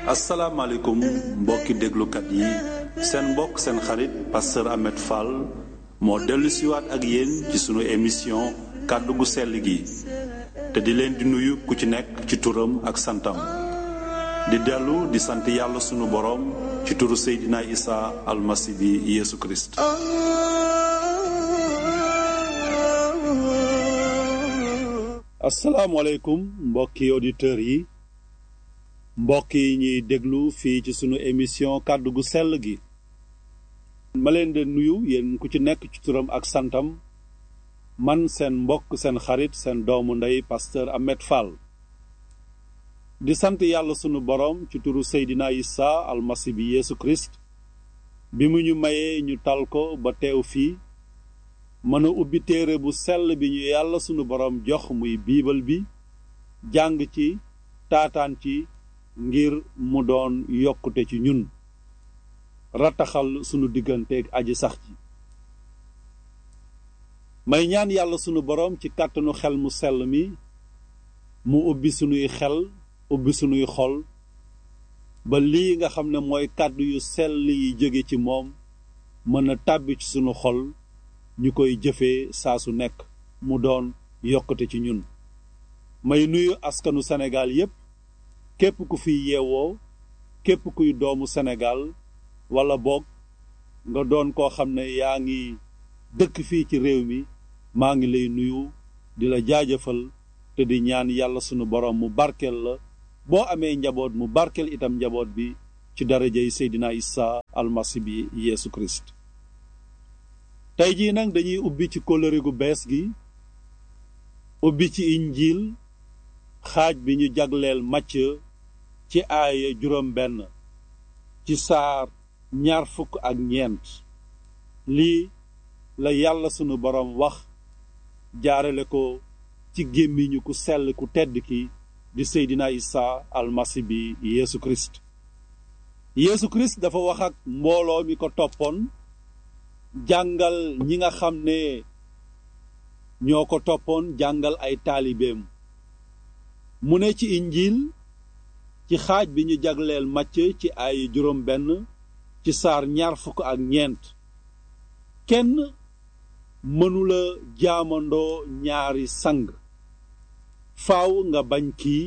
asalaamaaleykum mbokki déglukat yi seen mbokk seen xarit pasteur Ahmed Fall moo dellu siwaat ak yéen ci sunu émission kàddu gu sell gi te di leen di nuyu ku ci nekk ci turam ak santam di dellu di sant yàlla sunu boroom ci turu Seydina Isa almasi bi Yeesu Kirist asalaamaaleykum mbokki auditeurs yi mbokk yi ñuy déglu fii ci sunu émission kàddu gu sell gi ma leen de nuyu yéen ku ci nekk ci turam ak santam man seen mbokk seen xarit seen doomu ndey pasteur Ahmed Fall di sant yàlla sunu boroom ci turu Seydina Isa almasi bi Yeesu Kirist bi mu ñu mayee ñu tal ko ba teew fii mën a ubbi téere bu sell bi ñu yàlla sunu boroom jox muy biibal bi jàng ci taataan ci ngir mu doon yokkute ci ñun rattaxal sunu digganteeg aji sax ji may ñaan yàlla sunu boroom ci kàttanu xel mu sell mi mu ubbi sunuy xel ubbi sunuy xol ba lii nga xam ne mooy kàddu yu sell yi jóge ci moom mën a tàbbi ci sunu xol ñu koy jëfee saa su nekk mu doon yokkute ci ñun may nuyu askanu Sénégal yépp képp ku fi yeewoo képp kuy doomu Sénégal wala boog nga doon koo xam ne yaa ngi dëkk fii ci réew mi maa ngi lay nuyu di la jaajëfal te di ñaan yàlla sunu boroom mu barkeel la boo amee njaboot mu barkeel itam njaboot bi ci darajay Seydina Isa almasi bi Yeesu Kirist tey jii nag dañuy ubbi ci kóllëre gu bees gi ubbi ci injiil xaaj bi ñu jagleel màcc ci aaya juróom benn ci saar ñaar fukk ak ñeent lii la yàlla sunu boroom wax jaarale ko ci gémmiñu ku sell ku tedd ki di Seydina Isa almasi bi Yeesu Kirist Yeesu Kirist dafa wax ak mbooloo mi ko toppoon jàngal ñi nga xam ne ñoo ko toppoon jàngal ay taalibeem mu ne ci injiil ci xaaj bi ñu jagleel màcc ci ay juróom benn ci saar ñaar fukk ak ñeent kenn mënula jaamandoo ñaari sang faaw nga bañ kii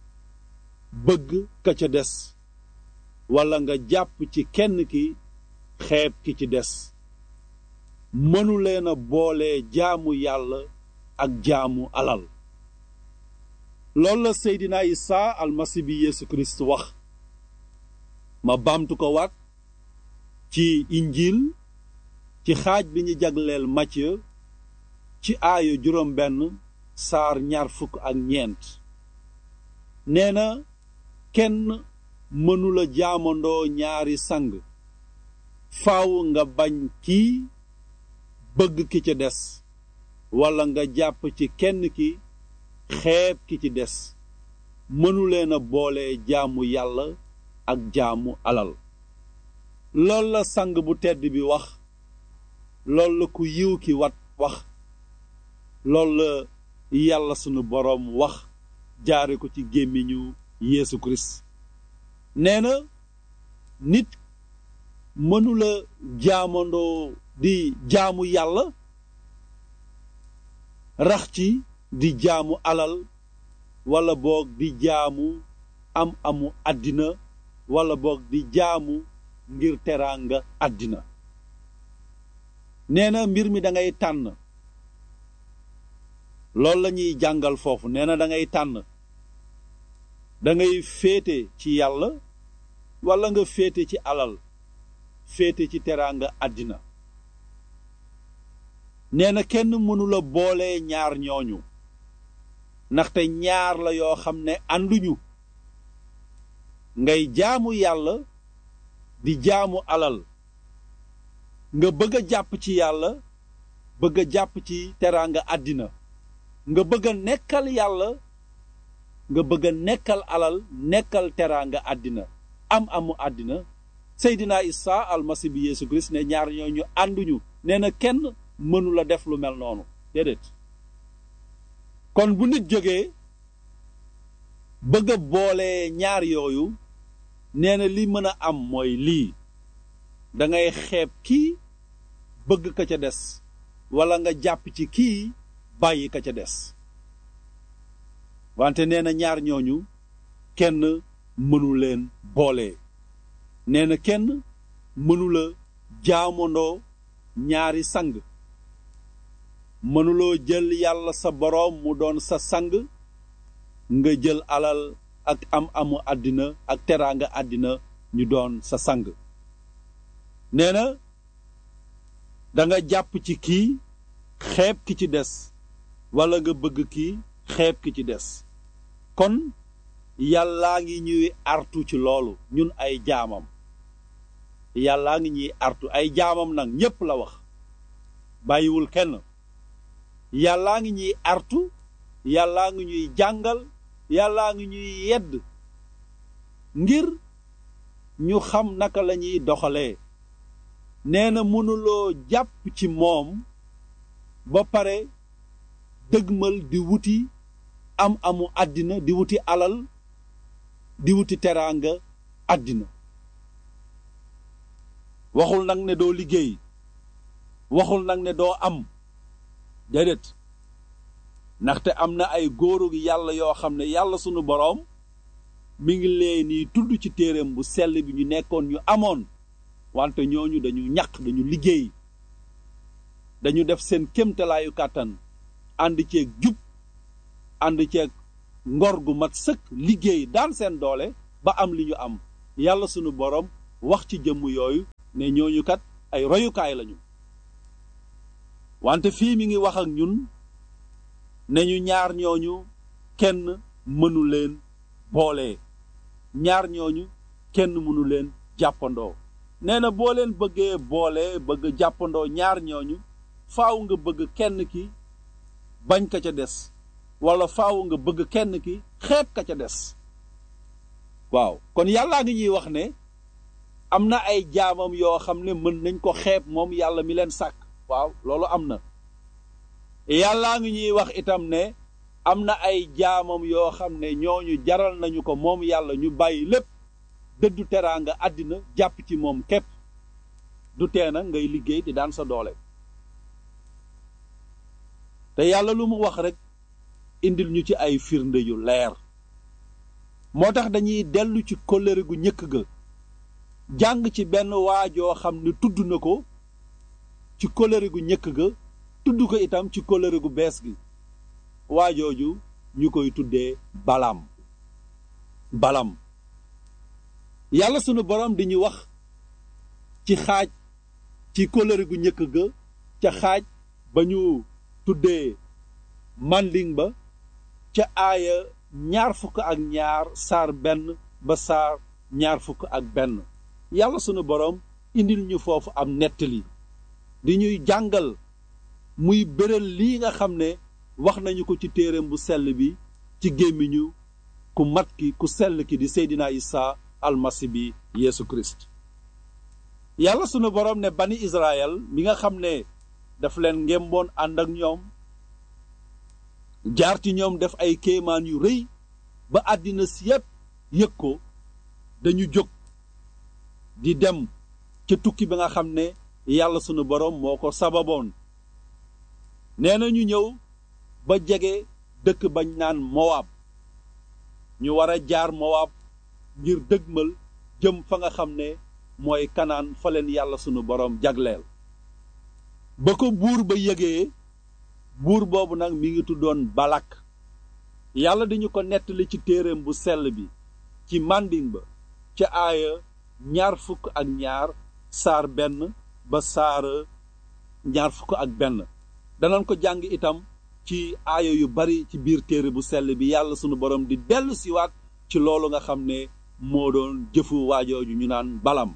bëgg ka ca des walla nga jàpp ci kenn ki xeeb ki ci des mënuleen a boole jaamu yàlla ak jaamu alal loolu la Seydina Isa almasi bi Yeesu Kirist wax ma baamtu ko waat ci injiil ci xaaj bi ñu jagleel Macë ci aaya juróom benn saar ñaar fukk ak ñeent nee na kenn mënula jaamandoo ñaari sang faaw nga bañ kii bëgg ki ca des walla nga jàpp ci kenn ki xeeb ki ci des mënuleen a boole jaamu yàlla ak jaamu alal lool la sang bu tedd bi wax lool la ku yiw ki wat wax lool la yàlla sunu boroom wax jaare ko ci gémmiñu Yeesu Kirist nee na nit mënula jaamandoo di jaamu yàlla rax ci di jaamu alal walla boog di jaamu am amu àddina walla boog di jaamu ngir teraanga àddina nee na mbir mi dangay tànn loolu la ñuy jàngal foofu nee na dangay tànn dangay féete ci yàlla walla nga féete ci alal féete ci teraanga àddina nee na kenn mënula boole ñaar ñooñu ndaxte ñaar la yoo xam ne ànduñu ngay jaamu yàlla di jaamu alal nga bëgg a jàpp ci yàlla bëgg a jàpp ci teraanga àddina nga bëgg a nekkal yàlla nga bëgg a nekkal alal nekkal teraanga àddina am amu àddina Seydina Isa almasi bi Yeesu Kirist ne ñaar ñooñu ànduñu nee na kenn mënula def lu mel noonu déedéet kon bu nit jógee bëgg a boole ñaar yooyu nee na li mën a am mooy lii dangay xeeb kii bëgg ka ca des walla nga jàpp ci kii bàyyi ka ca des wante nee na ñaar ñooñu kenn mënu leen boole nee na kenn mënula jaamondoo ñaari sang mënuloo jël yàlla sa boroom mu doon sa sang nga jël alal ak am amu àddina ak teraanga àddina ñu doon sa sang nee na danga jàpp ci kii xeeb ki ci des walla nga bëgg kii xeeb ki ci des kon yàllaa ngi ñuy artu ci loolu ñun ay jaamam yàllaa ngi ñuy artu ay jaamam nag ñépp la wax bàyyiwul kenn yàllaa ngi ñuy artu yàllaa ngi ñuy jàngal yàllaa ngi ñuy yedd ngir ñu xam naka la ñuy doxalee nee na mënuloo jàpp ci moom ba pare dëgmal di wuti am amu àddina di wuti alal di wuti teraanga àddina waxul nag ne doo liggéey waxul nag ne doo am déedéet ndaxte am na ay góoru yàlla yoo xam ne yàlla sunu boroom mi ngi leen ni tudd ci téereem bu sell bi ñu nekkoon ñu amoon wante ñooñu dañu ñaq dañu liggéey dañu def seen kémtalaayu kàttan ànd ceeg jub ànd ceeg ngor gu mat sëkk liggéey daan seen doole ba am li ñu am yàlla sunu boroom wax ci jëmm yooyu ne ñooñu kat ay royukaay lañu wante fii mi ngi wax ak ñun ne ñu ñaar ñooñu kenn mënu leen boole ñaar ñooñu kenn mënu leen jàppandoo nee na boo leen bëggee boole bëgg jàppandoo ñaar ñooñu faaw nga bëgg kenn ki bañ ka ca des walla faaw nga bëgg kenn ki xeeb ka ca des waaw kon yàllaa ngi ñuy wax ne am na ay jaamam yoo xam ne mën nañ ko xeeb moom yàlla mi leen sàkk waaw loolu am na yàllaa ngi ñuy wax itam ne am na ay jaamam yoo xam ne ñooñu jaral nañu ko moom yàlla ñu bàyyi lépp dëddu teraanga àddina jàpp ci moom képp du tee na ngay liggéey di daan sa doole te yàlla lu mu wax rekk indil ñu ci ay firnde yu leer moo tax dañuy dellu ci kóllëre gu ñëkk ga jàng ci benn waajoo xam ne tudd na ko ci kóllëre gu ñëkk ga tudd ko itam ci kóllëre gu bees gi waajooju ñu koy tuddee balam balam yàlla sunu borom di ñu wax ci xaaj ci kóllëre gu ñëkk ga ca xaaj ba ñu tuddee manding ba ca aaya ñaar fukk ak ñaar saar benn ba saar ñaar fukk ak benn yàlla sunu borom indil ñu foofu am nettali di ñuy jàngal muy béral lii nga xam ne wax nañu ko ci téereem bu sell bi ci gémmiñu ku mat ki ku sell ki di Seydina Isa almasi bi Yeesu Kirist yàlla sunu borom ne bani Israël mi nga xam ne daf leen ngemboon ànd ak ñoom jaar ci ñoom def ay kéemaan yu rëy ba àddina si yépp yëg ko dañu jóg di dem ca tukki bi nga xam ne yàlla sunu borom moo ko sababoon nee na ñu ñëw ba jege dëkk bañ naan Mowaab ñu war a jaar Mowaab ngir dëgmal jëm fa nga xam ne mooy kanaan fa leen yàlla sunu borom jagleel ba ko buur ba yëgee buur boobu nag mi ngi tuddoon balak yàlla dañu ko nettali ci téereem bu sell bi ci manding ba ca aaya ñaar fukk ak ñaar saar benn ba saar ñaar fukk ak benn danañ ko jàng itam ci aaya yu bari ci biir téere bu sell bi yàlla sunu borom di dellu siwaat ci loolu nga xam ne moo doon jëfu waajooju ñu naan balam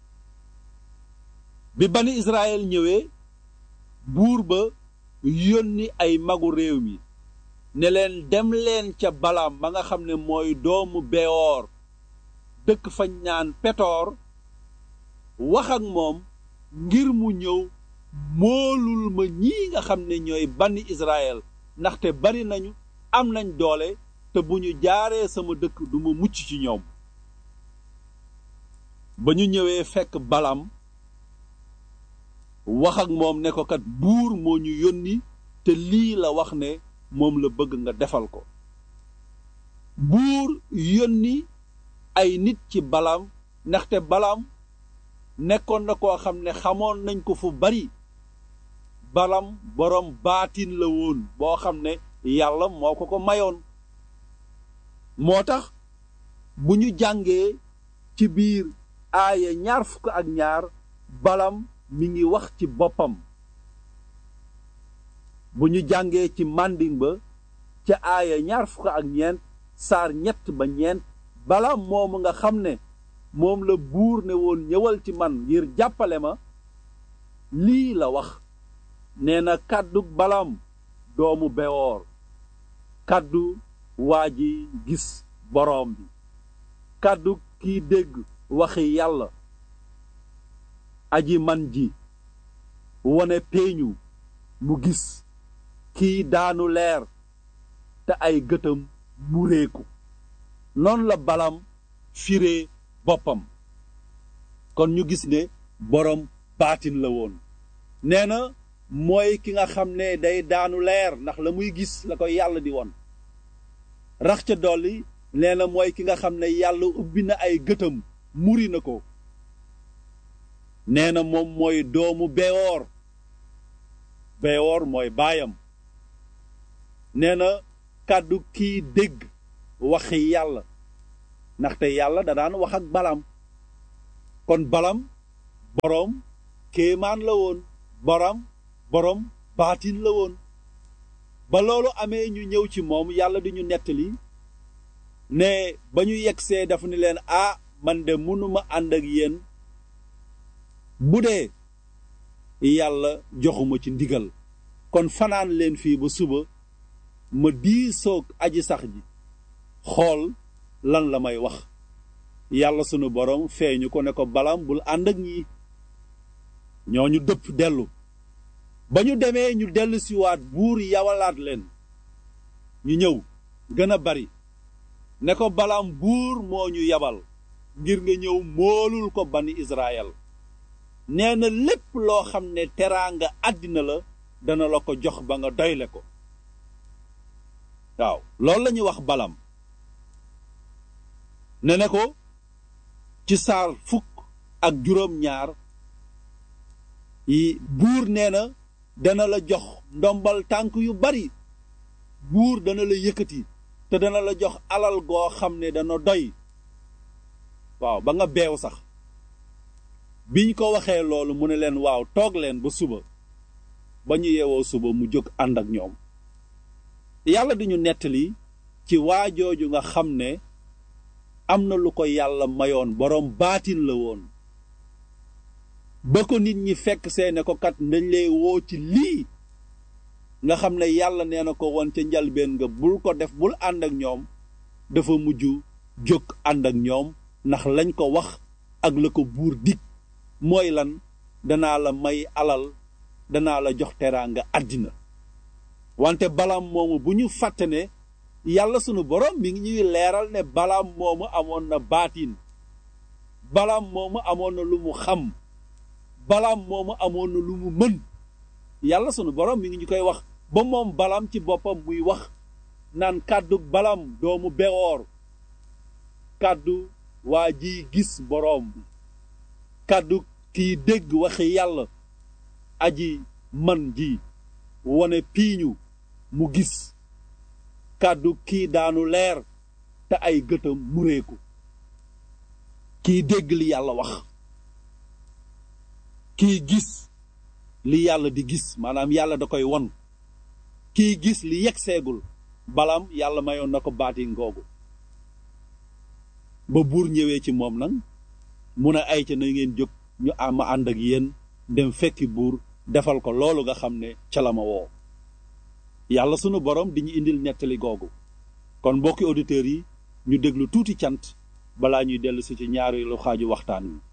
bi bani Israël ñëwee buur ba yónni ay magu réew mi ne leen dem leen ca balaam ba nga xam ne mooy doomu bewoor dëkk fañ naan petoor wax ak moom ngir mu ñëw moolul ma ñii nga xam ne ñooy bani Israël ndaxte bari nañu am nañ doole te bu ñu jaaree sama dëkk du ma mucc ci ñoom ba ñu ñëwee fekk balam wax ak moom ne ko kat buur moo ñu yónni te lii la wax ne moom la bëgg nga defal ko buur yónni ay nit ci balam ndaxte balam nekkoon na koo xam ne xamoon nañ ko fu bari balam boroom baatin la woon boo xam ne yàlla moo ko ko mayoon moo tax bu ñu jàngee ci biir aaya ñaar fukk ak ñaar balam mi ngi wax ci boppam bu ñu jàngee ci mànding ba ca aaya ñaar fukk ak ñeent saar ñett ba ñeent balam moomu nga xam ne moom la buur ne woon ñëwal ci man ngir jàppale ma lii la wax nee na kàddu balam doomu bewoor kàddu waa ji gis boroom bi kàddu kiy dégg waxi yàlla aji man ji wone peeñu mu gis kiy daanu leer te ay gëtam mu réeku noonu la balam firee boppam kon ñu gis ne boroom baatin la woon nee na mooy ki nga xam ne day daanu leer ndax la muy gis la ko yàlla di won rax ca dolli nee na mooy ki nga xam ne yàlla ubbi na ay gëtam muri na ko nee na moom mooy doomu bewoor bewoor mooy baayam nee na kàddu kiy dégg waxi yàlla ndaxte yàlla da daan wax ak balam kon balam boroom kéemaan la woon borom boroom baatin la woon ba loolu amee ñu ñëw ci moom yàlla di ñu nettali ne ba ñu yegsee dafa ni leen ah man de mënuma ànd ak yéen bu dee yàlla joxuma ci ndigal kon fanaan leen fii ba suba ma diisoog aji sax ji xool lan la may wax yàlla sunu borom feeñu ko ne ko balam bul ànd ak ñii ñooñu dëpp dellu ba ñu demee ñu dellu siwaat buur yawalaat leen ñu ñëw gën a bari ne ko balam buur moo ñu yabal ngir nga ñëw moolul ko bani Israël nee na lépp loo xam ne teraanga àddina la dana la ko jox ba nga doyle ko waaw loolu la ñuy wax balam ne ne ko ci saar fukk ak juróom ñaar yi buur nee na dana la jox ndombal tànk yu bari buur dana la yëkkati te dana la jox alal goo xam ne dana doy waaw ba nga beew sax biñ ko waxee loolu mu ne leen waaw toog leen ba suba ba ñu yeewoo suba mu jóg ànd ak ñoom yàlla di ñu nettali ci waajooju nga xam ne am na lu ko yàlla mayoon boroom baatin la woon ba ko nit ñi fekk see ne ko kat dañ lay woo ci lii nga xam ne yàlla nee na ko woon ca njalbeen nga bul ko def bul ànd ak ñoom dafa mujj jóg ànd ak ñoom ndax lañ ko wax ak la ko buur dig mooy lan danaa la may alal danaa la jox teraanga àddina wante balaam moomu bu ñu fàtte ne yàlla sunu borom mi ngi ñuy leeral ne balaam moomu amoon na baatin balaam moomu amoon na lu mu xam balaam moomu amoon na lu mu mën yàlla sunu borom mi ngi ñu koy wax ba moom balaam ci boppam muy wax naan kàddu balaam doomu bewoor kàddu waa ji gis boroom bi kàddu kiy dégg waxi yàlla aji man ji wone piiñu mu gis kàddu kii daanu leer te ay gëtam mureeku kiy dégg li yàlla wax kiy gis li yàlla di gis maanaam yàlla da koy won kiy gis li yegg seegul balam yàlla mayoon na ko baati ngoogu ba buur ñëwee ci moom nag mun a ay ca na ngeen jóg ñu ama ànd ak yéen dem fekki buur defal ko loolu nga xam ne ca la ma woo yàlla sunu borom di ñu indil nettali googu kon mbokki auditeurs yi ñu déglu tuuti cant balaa ñuy dellu si ci ñaareelu xaaju waxtaan wi